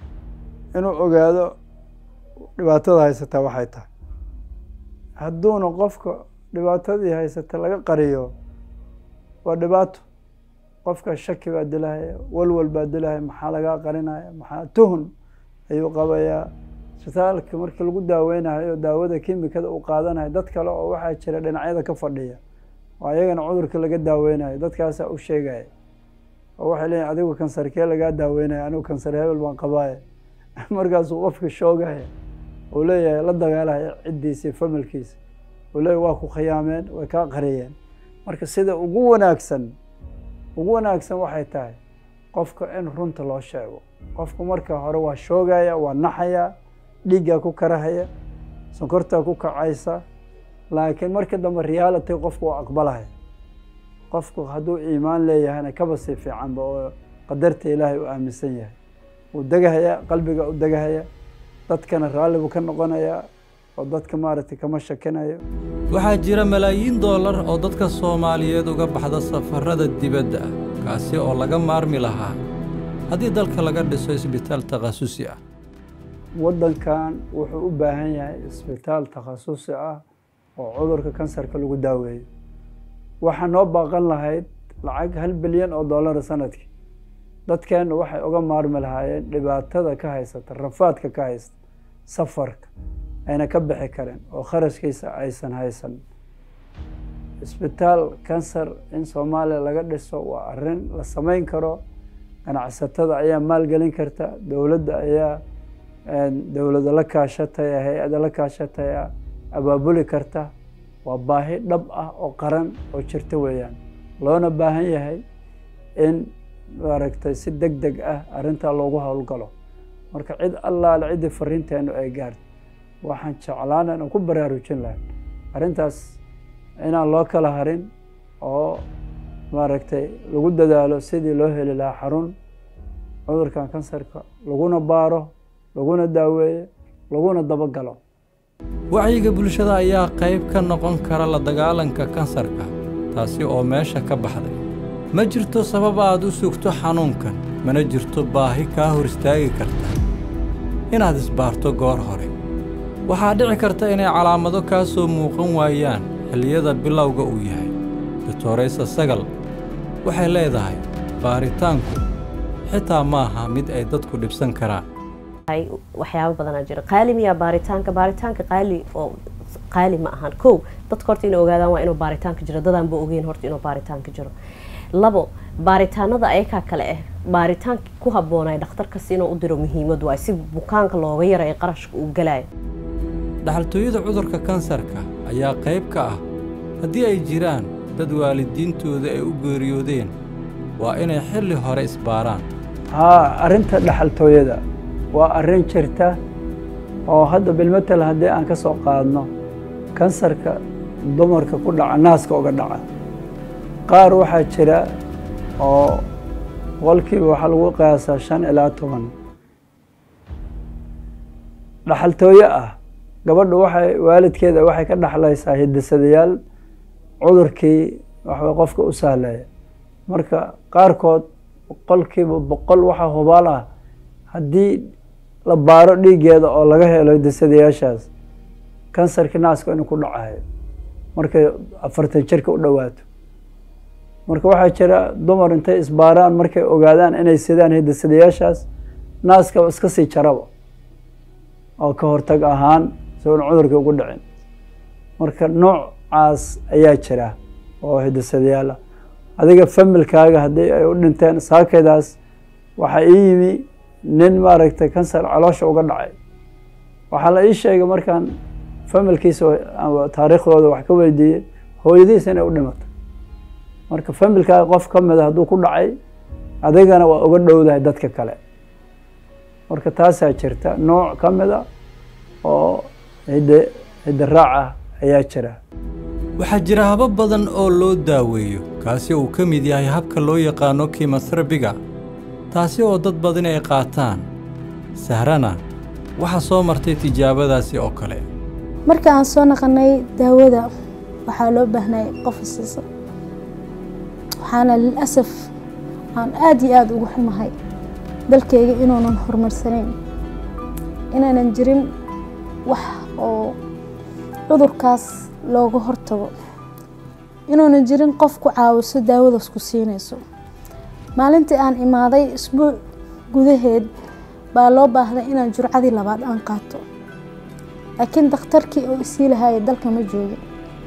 inuu ogaado dhibaatada haysataa waxay tahay hadduuna qofka dhibaatadii haysata laga qariyo waa dhibaato qofka shaki baa dilahaya walwal baa dilahaya maxaa lagaa qarinaya maxaa tuhun ayuu qabayaa isbitaalka markii lagu daaweynayo daawada kimikada uu qaadanayo dad kale oo waxaa jira dhinacyada ka fadhiya oo ayagana cudurka laga daaweynayo dadkaasaa u sheegaya oo waxay leeyihin adigu kansarkee lagaa daaweynaya anigu kansar hebel baan qabaaya markaasuu qofka shoogaya uu leeyahay la dagaalaya ciddiisa iyo familkiisa uu leeyahay waa ku khiyaameen way kaa qariyeen marka sida ugu wanaagsan ugu wanaagsan waxay tahay qofka in runta loo sheego qofku marka hore waa shoogaya waa naxaya dhiiggaa ku karahaya sonkortaa ku kacaysa laakiin marka dambe reality qofku waa aqbalaya qofku hadduu iimaan leeyahayna kaba sii fiicanba oo qadarta ilaahay u aaminsan yahay wuu degahaya qalbiga u degahaya dadkana raalli buu ka noqonayaa oo dadka maaragtay kama shakinayo waxaa jira malaayiin doolar oo dadka soomaaliyeed uga baxda safarrada dibadda ah kaasi oo laga maarmi lahaa haddii dalka laga dhiso isbitaal takhasusi ah waddankan wuxuu u baahan yahay isbitaal takhasusi ah oo cudurka kansarka lagu daaweeyo waxaa noo baaqan lahayd lacag hal bilyan oo dollara sanadkii dadkeennu waxay uga maarmi lahaayeen dhibaatada ka haysata rafaadka ka haysta safarka ayna ka bixi karin oo kharashkiisa aysan haysan isbitaal kansar in soomaaliya laga dhiso waa arrin la samayn karo ganacsatada ayaa maalgelin karta dowladda ayaa dowlada la kaashataya hay-ada la kaashataya abaabuli karta waa baahi dhab ah oo qaran oo jirta weeyaan loona baahan yahay in maaragtay si deg deg ah arrintaa loogu howlgalo marka cid allaale ciddii fariinteennu ay gaarto waxaan jeclaan inaan ku baraarujin lahay arrintaas inaan loo kala harin oo maaragtay lagu dadaalo sidii loo heli lahaa xarun cudurkan kansarka laguna baaro laguna daaweeyo laguna dabagalo wacyiga bulshada ayaa qayb ka noqon kara la dagaalanka kansarka taasi oo meesha ka baxday ma jirto sabab aad u sugto xanuunkan mana jirto baahi kaa hor istaagi karta inaad isbaarto goor hore waxaa dhici karta inay calaamado kaa soo muuqan waayaan xilliyada bilowga uu yahay doctoraysa sagal waxay leedahay baaritaanku xitaa maaha mid ay dadku dhibsan karaan waxyaabo badanaa jira qaali miyaa baaritaanka baaritaanka qaali oo qaali ma ahan kow dadka horta inay ogaadaan waa inuu baaritaanka jiro dadaanba ogeyn horta inuu baaritaanka jiro labo baaritaanada ayakaa kale ah baaritaanka ku habboonay dhakhtarkas inuu u diro muhiimad waay si bukaanka looga yaray qarashka uu galayo dhaxaltooyada cudurka kansarka ayaa qayb ka ah haddii ay jiraan dad waalidiintooda ay u geeriyoodeen waa inay xilli hore isbaaraan haa arrinta dhaxaltooyada waa arrin jirta oo hadda bilmatel haddii aan ka soo qaadno kansarka dumarka ku dhaca naaska uga dhaca qaar waxaa jira oo boqolkiiba waxaa lagu qiyaasaa shan ilaa toban dhaxaltooyo ah gabadhu waxay waalidkeeda waxay ka dhaxlaysaa hidisadayaal cudurkii waxbay qofka u sahleeya marka qaarkood boqolkiiba boqol waxaa hubaal ah haddii la baaro dhiiggeeda oo laga helo hidisadayaashaas kansarkii naaska inuu ku dhacayo markay afartan jirka u dhowaato marka waxaa jira dumar intay isbaaraan markay ogaadaan inay sidaan hidisadayaashaas naaskaba iska sii jaraba oo ka hortag ahaan isagoon cudurkii ugu dhicin marka noocaas ayaa jira oo hidisadayaal ah adiga familkaaga haddii ay u dhinteen saakaydaas waxaa ii yimi nin maaragtay kansar caloosha uga dhacay waxaa la ii sheegay markaan familkiisa taariikhdooda wax ka weydiiyey hooyadiisa inay u dhimato marka familkaaga qof ka mida hadduu ku dhacay adigana waa uga dhowdahay dadka kale marka taasaa jirta nooc ka mida oo hidde hidde raac ah ayaa jira waxaa jira habab badan oo loo daaweeyo kaasi uu ka mid yahay habka loo yaqaano kimoterabiga taasi oo dad badan ay qaataan sahrana waxaa soo martay tijaabadaasi oo kale marka aan soo naqanay daawada waxaa loo baahnay qof isiisa waxaana lilasaf aan aada iyo aada ugu xumahay dalkayga inuunan horumarsanayn inaanan jirin wax oo cudurkaas looga hortago inuunan jirin qof ku caawiso daawadaas ku siinayso maalintii aan imaaday isbuuc gudaheed baa loo baahday inaan jurcadii labaad aan qaato laakiin dakhtarkii oo isii lahaaya dalka ma joogin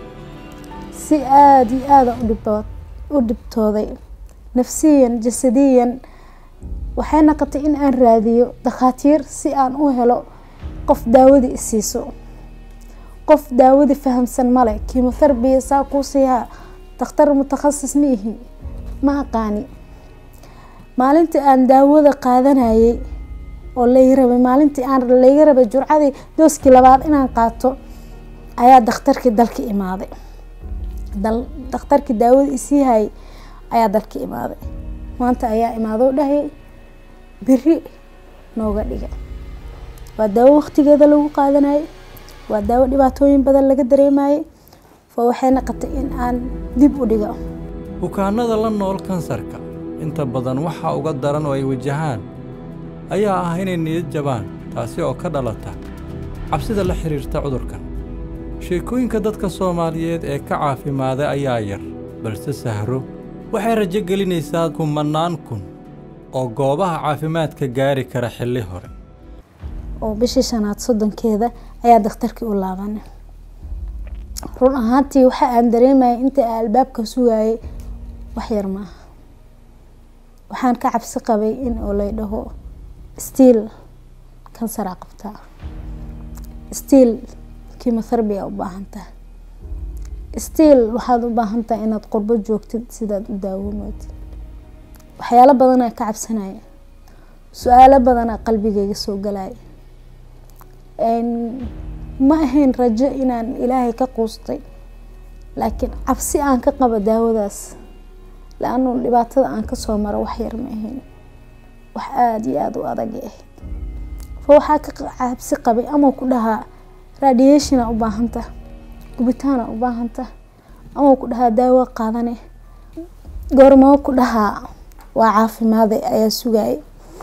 si aada iyo aada u dhibtooday nafsiyan jasadiyan waxay naqotay in aan raadiyo dakhaatiir si aan u helo qof daawadii isiiso qof daawadii fahamsan male kimotherbiya saa kuu siihaa dakhtar mutakhasis ma ihi ma aqaani maalintii aan daawada qaadanayay oo lay rabay maalintii aan layga rabay jurcadii dooskii labaad inaan qaato ayaa dakhtarkii dalka imaaday dakhtarkii daawada isii hayay ayaa dalka imaaday maanta ayaa imaadoo dhahayay beri nooga dhiga waa daawo waqtigeeda lagu qaadanayay waa daawo dhibaatooyin badan laga dareemayay fo waxay naqotay in aan dib u dhigo bukaannada la nool kansarka inta badan waxa uga daran oo ay wajahaan ayaa ah inay niyad jabaan taasi oo ka dhalata cabsida la xidhiirta cudurkan sheekooyinka dadka soomaaliyeed ee ka caafimaaday ayaa yar balse sahro waxay rajo gelinaysaa kumannaan kun oo goobaha caafimaadka gaari kara xilli hore oo bishii shanaad soddonkeeda ayaa dakhtarkii u laabanay run ahaantii waxa aan dareemayay inta aan albaabka sugayay wax yar maaha waxaan ka cabsi qabay in oo lay dhaho stiil kansaraa qabtaa stiil kimotherabia u baahan tahay stiil waxaad u baahan tahay inaad qurbo joogtid sidaad u daawoomootid waxyaalo badanaa ka cabsanaya su-aalo badanaa qalbigayga soo galaya ma ahayn rajo inaan ilaahay ka quustay laakiin cabsi aan ka qabo daawadaas la-anu dhibaatada aan kasoo maro wax yar ma ahayn wax aada iyo aada u adagay ahayd fa waxaa ka cabsi qabay ama ku dhahaa radiationa u baahanta gubitaana u baahanta ama ku dhahaa daawo qaadane goormoo ku dhahaa waa caafimaaday ayaa sugayay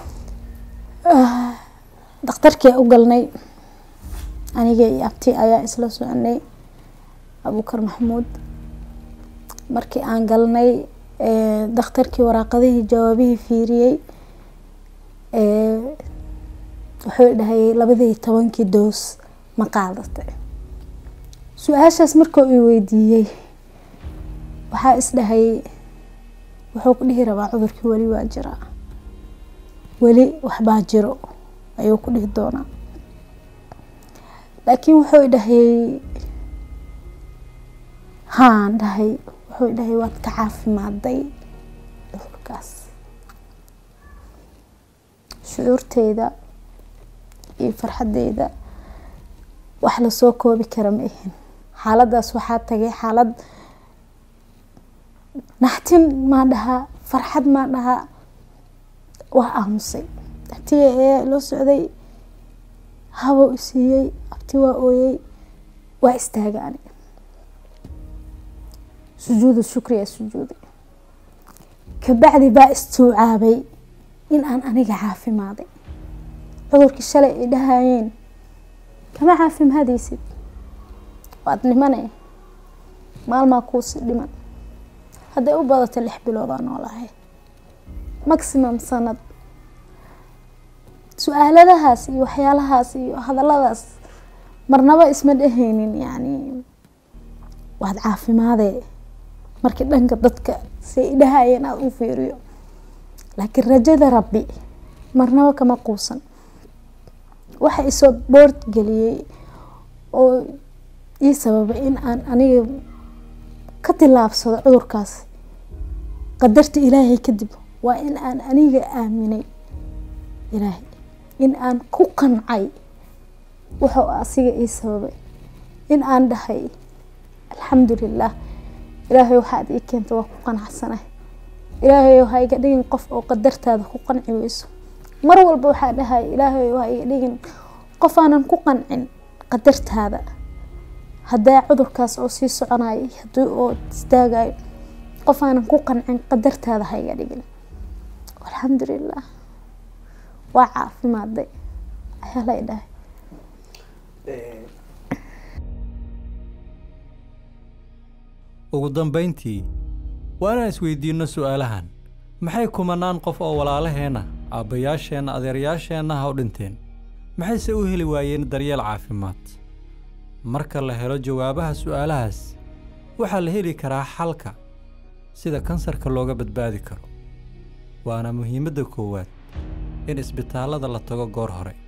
dakhtarkii u galnay aniga iyo abti ayaa isla soconay abuukar maxamuud markii aan galnay dakhtarkii waraaqadihii jawaabihii fiiriyey wuxuu dhahayay labadii tobankii doos ma qaadatay su-aashaas markuu i weydiiyey waxaa isdhahayay wuxuu ku dhihi rabaa cudurkii weli waa jiraa weli waxbaa jiro ayuu ku dhihi doonaa laakiin wuxuu idhahayay haan dhahay wuxuu idhahay waad ka caafimaaday cudurkaas shucuurteyda iyo farxadeyda wax lasoo koobi kara ma ahin xaaladaas waxaa tagay xaalad naxtin maa dhahaa farxad maa dhahaa waa aamusay abtiga ayaa loo socday habow isiiyey abti waa ooyey waa istaaga aniga sujuudu shukriya sujuuday kabacdi baa istuucaabay in aan aniga caafimaaday cudurkii shalay ay dhahayeen kama caafimaadaysid waad dhimane maalmaa kuusi dhiman hadday u badato lix bilood aa noolahay maximum sanad su-aaladahaas iyo waxyaalahaas iyo hadalladaas marnaba isma dhehaynin yacni waad caafimaadee markii dhanka dadka say idhahayeen aada u fiiriyo laakiin rajada rabbi marnaba kama quusan waxa isoo boord geliyey oo ii sababay in aan aniga ka tilaabsado cudurkaas qadarta ilaahay kadib waa in aan aniga aaminay ilaahay in aan ku qancay wuxuu asiga ii sababay in aan dhahay alxamdulilah ilaahay waxaad ii keenta waa ku qanacsanay ilaahay ha iga dhigin qof oo qadartaada ku qanci weyso mar walba waxaa dhahay ilaahay ha iga dhigin qof aanan ku qancin qadartaada haddaa cudurkaas oo sii soconayo hadii oo istaagayo qof aanan ku qancin qadartaada ha iga dhigin alxamdulilah waa caafimaaday ayaa lay dhahay ugu dambayntii waa inaan isweydiinno su'aalahan maxay kumanaan qof oo walaalaheenna aabbayaasheenna adeerayaasheenna ha u dhinteen maxayse u heli waayeen daryeel caafimaad marka la helo jawaabaha su'aalahaas waxaa la heli karaa xalka sida kansarka looga badbaadi karo waana muhiimadda koowaad in isbitaallada la tago goor hore